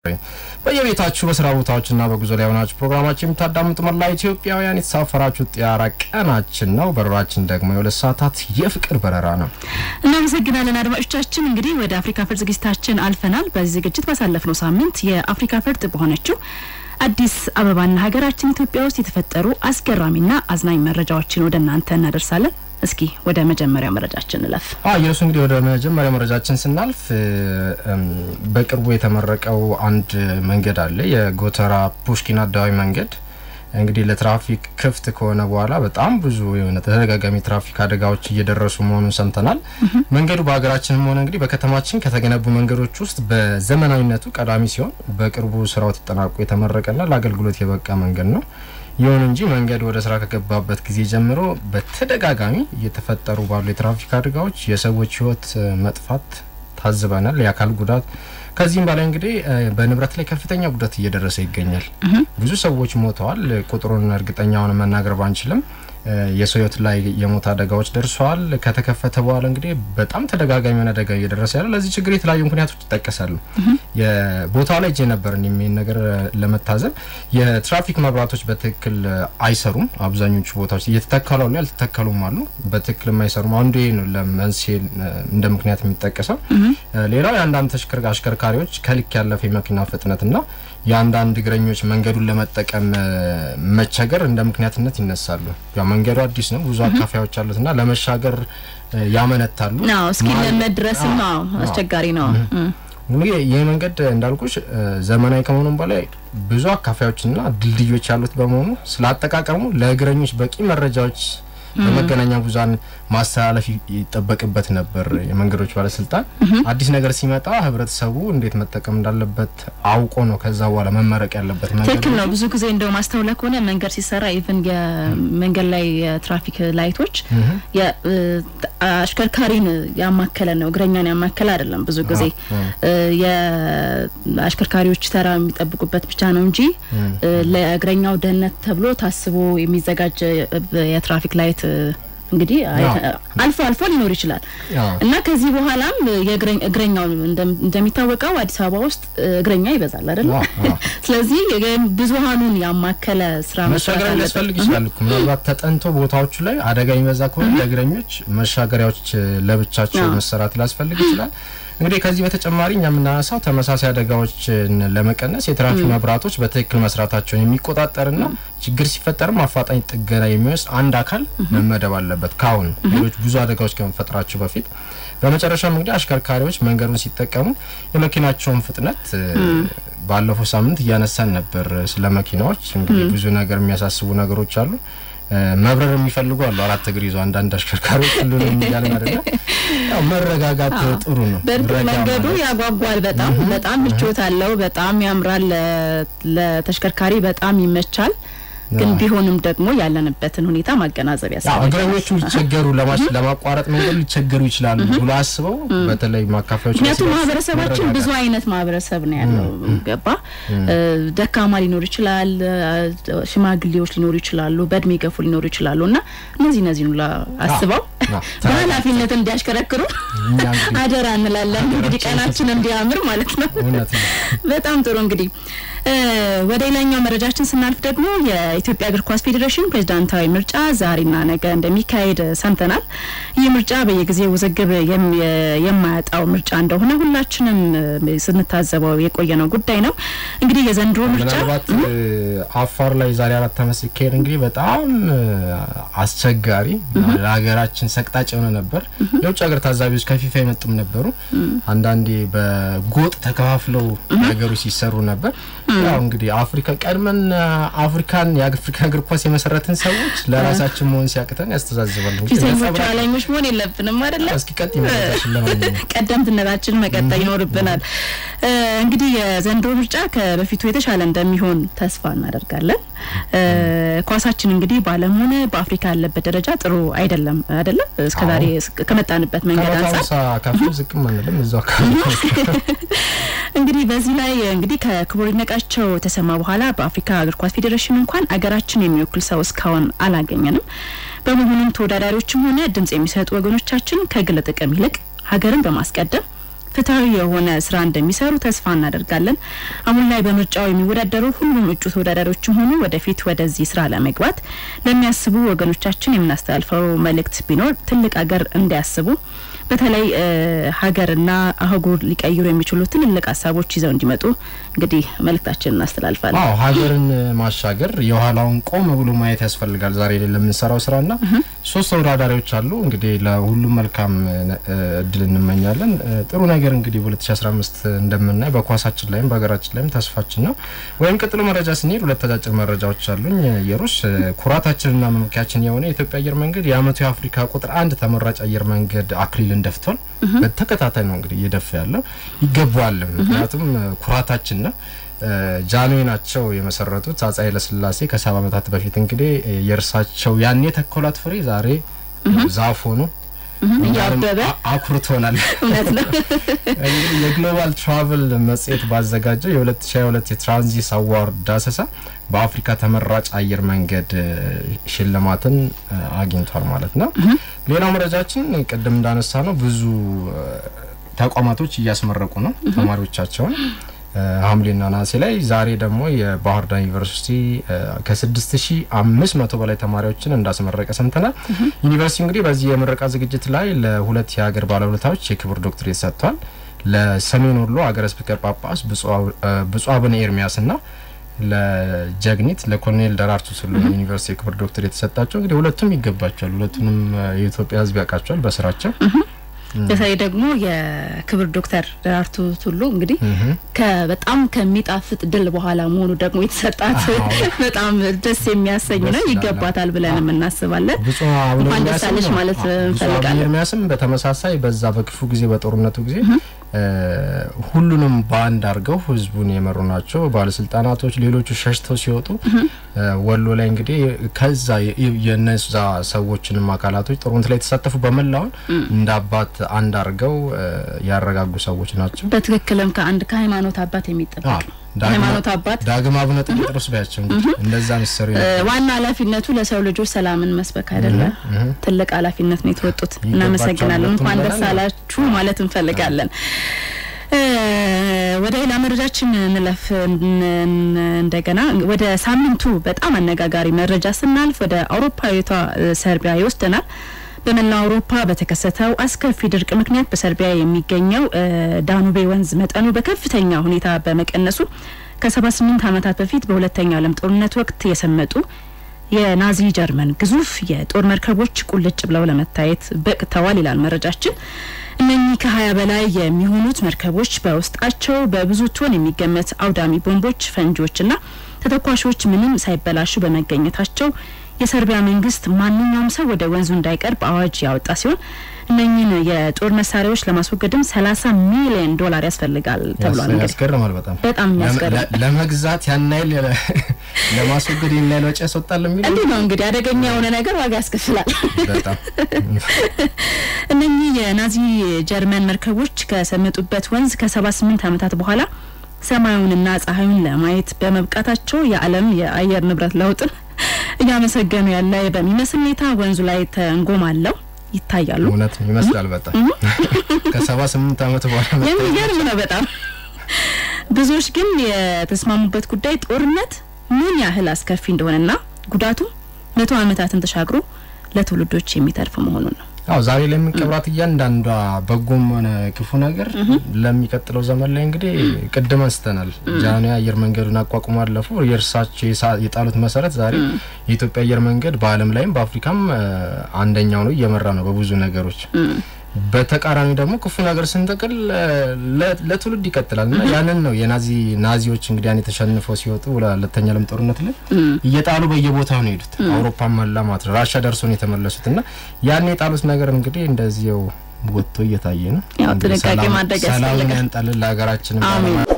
በየቤታችሁ በስራ ቦታዎችና በጉዞ ላይ ሆናችሁ ፕሮግራማችን የምታዳምጡ መላ ኢትዮጵያውያን የተሳፈራችሁ ጢያራ ቀናችን ነው። በረራችን ደግሞ የሁለት ሰዓታት የፍቅር በረራ ነው። እናመሰግናለን አድማጮቻችን። እንግዲህ ወደ አፍሪካ ፈርጥ ዝግጅታችን አልፈናል። በዚህ ዝግጅት ባሳለፍነው ሳምንት የአፍሪካ ፈርጥ በሆነችው አዲስ አበባና ሀገራችን ኢትዮጵያ ውስጥ የተፈጠሩ አስገራሚና አዝናኝ መረጃዎችን ወደ እናንተ እናደርሳለን። እስኪ ወደ መጀመሪያ መረጃችን እንለፍ። የእሱ እንግዲህ ወደ መጀመሪያ መረጃችን ስናልፍ በቅርቡ የተመረቀው አንድ መንገድ አለ። የጎተራ ፑሽኪን አደባባይ መንገድ እንግዲህ ለትራፊክ ክፍት ከሆነ በኋላ በጣም ብዙ የሆነ ተደጋጋሚ ትራፊክ አደጋዎች እየደረሱ መሆኑን ሰምተናል። መንገዱ በሀገራችንም ሆነ እንግዲህ በከተማችን ከተገነቡ መንገዶች ውስጥ በዘመናዊነቱ ቀዳሚ ሲሆን በቅርቡ ስራው ተጠናቆ የተመረቀና ለአገልግሎት የበቃ መንገድ ነው። ይሁን እንጂ መንገድ ወደ ስራ ከገባበት ጊዜ ጀምሮ በተደጋጋሚ እየተፈጠሩ ባሉ የትራፊክ አደጋዎች የሰዎች ሕይወት መጥፋት ታዝበናል። የአካል ጉዳት ከዚህም በላይ እንግዲህ በንብረት ላይ ከፍተኛ ጉዳት እየደረሰ ይገኛል። ብዙ ሰዎች ሞተዋል። ቁጥሩን እርግጠኛውን መናገር ባንችልም የሰው ሕይወት ላይ የሞት አደጋዎች ደርሰዋል። ከተከፈተ በኋላ እንግዲህ በጣም ተደጋጋሚ የሆነ አደጋ እየደረሰ ያለ ለዚህ ችግር የተለያዩ ምክንያቶች ይጠቀሳሉ። የቦታው ላይ እጄ ነበር የሚል ነገር ለመታዘብ የትራፊክ መብራቶች በትክክል አይሰሩም። አብዛኞቹ ቦታዎች እየተተከሉ አሉ፣ ያልተተከሉም አሉ። በትክክል የማይሰሩም አንዱ ይሄ ነው ለመንስኤ እንደ ምክንያት የሚጠቀሰው። ሌላው የአንዳንድ አሽከርካሪዎች ከልክ ያለፈ የመኪና ፍጥነትና የአንዳንድ እግረኞች መንገዱን ለመጠቀም መቸገር እንደ ምክንያትነት ይነሳሉ። ያው መንገዱ አዲስ ነው፣ ብዙ አካፋዮች አሉትና ለመሻገር ያመነታሉ። እስኪ ለመድረስም አስቸጋሪ ነው። እንግዲህ ይህ መንገድ እንዳልኩሽ ዘመናዊ ከመሆኑም በላይ ብዙ አካፋዮችና ድልድዮች ያሉት በመሆኑ ስለ አጠቃቀሙ ለእግረኞች በቂ መረጃዎች በመገናኛ ብዙኃን ማስተላለፍ ይጠበቅበት ነበር። የመንገዶች ባለስልጣን አዲስ ነገር ሲመጣ ህብረተሰቡ እንዴት መጠቀም እንዳለበት አውቆ ነው ከዛ በኋላ መመረቅ ያለበት። ትክክል ነው። ብዙ ጊዜ እንደው ማስተውለ ከሆነ መንገድ ሲሰራ ኢቭን የመንገድ ላይ የትራፊክ ላይቶች አሽከርካሪን ያማከለ ነው፣ እግረኛን ያማከለ አይደለም። ብዙ ጊዜ የአሽከርካሪዎች ተራ የሚጠብቁበት ብቻ ነው እንጂ ለእግረኛው ደህንነት ተብሎ ታስቦ የሚዘጋጅ የትራፊክ ላይት እንግዲህ አልፎ አልፎ ሊኖር ይችላል እና ከዚህ በኋላም እግረኛው እንደሚታወቀው አዲስ አበባ ውስጥ እግረኛ ይበዛል አይደል? ስለዚህ ብዙሀኑን ያማከለ ስራ መሻገር ሊያስፈልግ ይችላል እኮ ምናልባት ተጠንቶ ቦታዎቹ ላይ አደጋ የሚበዛ ከሆነ ለእግረኞች መሻገሪያዎች ለብቻቸው መሰራት ሊያስፈልግ ይችላል። እንግዲህ ከዚህ በተጨማሪ እኛ የምናነሳው ተመሳሳይ አደጋዎችን ለመቀነስ የትራፊክ መብራቶች በትክክል መስራታቸውን የሚቆጣጠርና ችግር ሲፈጠርም አፋጣኝ ጥገና የሚወስድ አንድ አካል መመደብ አለበት ካሁን ሌሎች ብዙ አደጋዎች ከመፈጠራቸው በፊት። በመጨረሻም እንግዲህ አሽከርካሪዎች መንገዱን ሲጠቀሙ የመኪናቸውን ፍጥነት ባለፈው ሳምንት እያነሳን ነበር። ስለ መኪናዎች እንግዲህ ብዙ ነገር የሚያሳስቡ ነገሮች አሉ። መብረር የሚፈልጉ አሉ። አራት እግር ይዞ አንዳንድ አሽከርካሪዎች ሁሉንም እያለን አይደለ? ያው መረጋጋት ጥሩ ነው። በእርግጥ መንገዱ ያጓጓል። በጣም በጣም ምቾት አለው። በጣም ያምራል። ለተሽከርካሪ በጣም ይመቻል። ግን ቢሆንም ደግሞ ያለንበትን ሁኔታ ማገናዘብ ያስፈልጋል። እግረኞቹ ሊቸገሩ ለማቋረጥ መንገዱ ሊቸገሩ ይችላሉ ብሎ አስበው በተለይ ማካፈያዎች ምክንያቱም ማህበረሰባችን ብዙ አይነት ማህበረሰብ ነው ያለው። ገባ ደካማ ሊኖር ይችላል፣ ሽማግሌዎች ሊኖሩ ይችላሉ፣ በእድሜ ገፉ ሊኖሩ ይችላሉ እና እነዚህ እነዚህ ሁላ አስበው በኃላፊነት እንዲያሽከረክሩ አደራ እንላለን። እንግዲህ ቀናችን እንዲያምር ማለት ነው። በጣም ጥሩ እንግዲህ ወደ ሌላኛው መረጃችን ስናልፍ ደግሞ የኢትዮጵያ እግር ኳስ ፌዴሬሽን ፕሬዝዳንታዊ ምርጫ ዛሬና ነገ እንደሚካሄድ ሰምተናል። ይህ ምርጫ በየጊዜው ውዝግብ የማያጣው ምርጫ እንደሆነ ሁላችንም ስንታዘበው የቆየነው ጉዳይ ነው። እንግዲህ የዘንድሮ ምርጫ ምናልባት አፋር ላይ ዛሬ አራት ዓመት ሲካሄድ እንግዲህ በጣም አስቸጋሪ ለሀገራችን ሰቅጣጭ የሆነ ነበር። የውጭ ሀገር ታዛቢዎች ከፊፋ የመጡም ነበሩ። አንዳንዴ በጎጥ ተከፋፍለው ነገሮች ሲሰሩ ነበር። ያው እንግዲህ አፍሪካ ቀድመን አፍሪካን የአፍሪካ እግር ኳስ የመሰረትን ሰዎች ለራሳችን መሆን ሲያቅተን ያስተዛዝባል። ፊተኞች ኋለኞች መሆን የለብንም አይደለ? እስኪ ቀጥ ይመረታችን ለማንኛውም ቀደምትነታችን መቀጠል ይኖርብናል። እንግዲህ የዘንድሮ ምርጫ ከበፊቱ የተሻለ እንደሚሆን ተስፋ እናደርጋለን። ኳሳችን እንግዲህ በዓለም ሆነ በአፍሪካ ያለበት ደረጃ ጥሩ አይደለም አይደለም። እስከዛሬ ከመጣንበት መንገድ አንጻር ከፍ ዝቅም አንልም እዛው አካባቢ እንግዲህ በዚህ ላይ እንግዲህ ከክቡር ይድነቃቸው ተሰማ በኋላ በአፍሪካ እግር ኳስ ፌዴሬሽን እንኳን አገራችን የሚወክል ሰው እስካሁን አላገኘንም። በመሆኑም ተወዳዳሪዎችም ሆነ ድምጽ የሚሰጡ ወገኖቻችን ከግል ጥቅም ይልቅ ሀገርን በማስቀደም ፍትሐዊ የሆነ ስራ እንደሚሰሩ ተስፋ እናደርጋለን። አሁን ላይ በምርጫው የሚወዳደሩ ሁሉም እጩ ተወዳዳሪዎችም ሆኑ ወደፊት ወደዚህ ስራ ለመግባት ለሚያስቡ ወገኖቻችን የምናስተላልፈው መልእክት ቢኖር ትልቅ ሀገር እንዲያስቡ በተለይ ሀገርና አህጉር ሊቀይሩ የሚችሉ ትልልቅ ሀሳቦች ይዘው እንዲመጡ እንግዲህ መልእክታችንን እናስተላልፋለን። አዎ ሀገርን ማሻገር የኋላውን ቆም ብሎ ማየት ያስፈልጋል። ዛሬ ላይ ለምንሰራው ስራና ሶስት ተወዳዳሪዎች አሉ። እንግዲህ ለሁሉም መልካም እድል እንመኛለን። ጥሩ ነገር እንግዲህ በ2015 እንደምናይ በኳሳችን ላይም በሀገራችን ላይም ተስፋችን ነው። ወይም ቀጥሎ መረጃ ስንሄድ ሁለት አጫጭር መረጃዎች አሉኝ። የሩስ ኩራታችንና መመኪያችን የሆነ የኢትዮጵያ አየር መንገድ የአመቱ የአፍሪካ ቁጥር አንድ ተመራጭ አየር መንገድ አክሊልን ደፍቷል። በተከታታይ ነው እንግዲህ እየደፋ ያለው ይገባዋልም። ምክንያቱም ኩራታችን ነው። ጃንሆይ ናቸው የመሰረቱት አፄ ኃይለሥላሴ ከሰባ ዓመታት በፊት እንግዲህ የእርሳቸው ያኔ ተኮላት ፍሬ ዛሬ ዛፍ ሆኖ እያበበ አኩርቶናል። እውነት ነው። እንግዲህ የግሎባል ትራቨል መጽሔት ባዘጋጀው የ2022 የትራንዚት አዋርድ ዳሰሳ በአፍሪካ ተመራጭ አየር መንገድ ሽልማትን አግኝቷል ማለት ነው። ሌላው መረጃችን ቅድም እንዳነሳ ነው ብዙ ተቋማቶች እያስመረቁ ነው ተማሪዎቻቸውን ሐምሌና ነሐሴ ላይ ዛሬ ደግሞ የባህር ዳር ዩኒቨርሲቲ ከ6500 በላይ ተማሪዎችን እንዳስመረቀ ሰምተናል። ዩኒቨርሲቲ እንግዲህ በዚህ የምረቃ ዝግጅት ላይ ለሁለት የሀገር ባለውለታዎች የክብር ዶክትሬት ሰጥቷል። ለሰሜን ወሎ ሀገረ ስብከት ጳጳስ ብፁዕ አቡነ ኤርሚያስና ለጀግኒት ለኮሎኔል ደራርቱ ቱሉ ዩኒቨርሲቲ የክብር ዶክትሬት የተሰጣቸው እንግዲህ ሁለቱም ይገባቸዋል። ሁለቱንም የኢትዮጵያ ሕዝብ ያውቃቸዋል በስራቸው በተለይ ደግሞ የክብር ዶክተር ደራርቱ ቱሉ እንግዲህ በጣም ከሚጣፍጥ ድል በኋላ መሆኑ ደግሞ የተሰጣት በጣም ደስ የሚያሰኝ ነው። ይገባታል ብለንም እናስባለን። ብፁዕ አቡነ እንኳን ደስ አለሽ ማለት እንፈልጋለን። ኤርሚያስም በተመሳሳይ በዛ በክፉ ጊዜ በጦርነቱ ጊዜ ሁሉንም በአንድ አድርገው ህዝቡን የመሩ ናቸው። ባለስልጣናቶች፣ ሌሎቹ ሸሽተው ሲወጡ ወሎ ላይ እንግዲህ ከዛ የነዛ ሰዎችንም አካላቶች ጦርነት ላይ የተሳተፉ በመላውን እንደ አባት አንድ አድርገው ያረጋጉ ሰዎች ናቸው። በትክክልም ከአንድ ከሃይማኖት አባት የሚጠበቅ ነው። ሃይማኖት አባት ዳግም አቡነ ጴጥሮስ ባያቸው እንግዲህ እንደዛ ሚሰሩ ዋና ኃላፊነቱ ለሰው ልጆች ሰላምን መስበክ አይደለም። ትልቅ ኃላፊነት ነው የተወጡት። እናመሰግናለን። እንኳን ደስ አላችሁ ማለት እንፈልጋለን። ወደ ሌላ መረጃችን እንለፍ። እንደገና ወደ ሳምንቱ በጣም አነጋጋሪ መረጃ ስናልፍ ወደ አውሮፓዊቷ ሰርቢያ ይወስደናል። በመላው አውሮፓ በተከሰተው አስከፊ ድርቅ ምክንያት በሰርቢያ የሚገኘው ዳኑቤ ወንዝ መጠኑ በከፍተኛ ሁኔታ በመቀነሱ ከ78 ዓመታት በፊት በሁለተኛው ዓለም ጦርነት ወቅት የሰመጡ የናዚ ጀርመን ግዙፍ የጦር መርከቦች ቁልጭ ብለው ለመታየት በቅተዋል ይላል መረጃችን። እነኚህ ከሀያ በላይ የሚሆኑት መርከቦች በውስጣቸው በብዙ ቶን የሚገመት አውዳሚ ቦምቦች፣ ፈንጂዎችና ተተኳሾች ምንም ሳይበላሹ በመገኘታቸው የሰርቢያ መንግስት ማንኛውም ሰው ወደ ወንዙ እንዳይቀርብ አዋጅ ያወጣ ሲሆን እነኚህን የጦር መሳሪያዎች ለማስወገድም 30 ሚሊዮን ዶላር ያስፈልጋል ተብሏል። እንግዲህ ያስገርማል። በጣም በጣም የሚያስገርም ለመግዛት ያን ያህል ለማስወገድ ያን ያህል ወጪ ያስወጣል የሚለው እንዲህ ነው እንግዲህ አደገኛ የሆነ ነገር ዋጋ ያስከፍላል። በጣም እነኚህ የናዚ ጀርመን መርከቦች ከሰመጡበት ወንዝ ከ78 ዓመታት በኋላ ሰማዩንና ፀሐዩን ለማየት በመብቃታቸው የዓለም የአየር ንብረት ለውጥን እያመሰገኑ ያለ በሚመስል ሁኔታ ወንዙ ላይ ተንጎማለው ይታያሉ። እውነት ይመስላል። በጣም ከሰባ ስምንት ዓመት በኋላ የሚገርም ነው በጣም ብዙዎች ግን የተስማሙበት ጉዳይ ጦርነት ምን ያህል አስከፊ እንደሆነና ጉዳቱ መቶ ዓመታትን ተሻግሮ ለትውልዶች የሚተርፍ መሆኑን ነው። አዎ ዛሬ ላይ የምንቀብራት እያንዳንዷ በጎም ሆነ ክፉ ነገር ለሚቀጥለው ዘመን ላይ እንግዲህ ቅድም አንስተናል። ጃንሆይ አየር መንገዱን አቋቁሞ አለፉ። የእርሳቸው የጣሉት መሰረት ዛሬ የኢትዮጵያ አየር መንገድ በዓለም ላይም በአፍሪካም አንደኛው ነው፣ እየመራ ነው በብዙ ነገሮች። በተቃራኒ ደግሞ ክፉ ነገር ስንጠቅል ለትውልድ ይቀጥላል እና ያንን ነው የናዚ ናዚዎች እንግዲህ ያን የተሸንፈው ሲወጡ ሁለተኛ ዓለም ጦርነት ላይ እየጣሉ በየቦታው ነው የሄዱት። አውሮፓ መላ ማለት ነው። ራሻ ደርሶ ነው የተመለሱት እና ያን የጣሉት ነገር እንግዲህ እንደዚህው ወጥቶ እየታየ ነው። ያው ጥንቃቄ ማድረግ ሰላምን ያስፈልጋል። ያንጣልን ለሀገራችንም።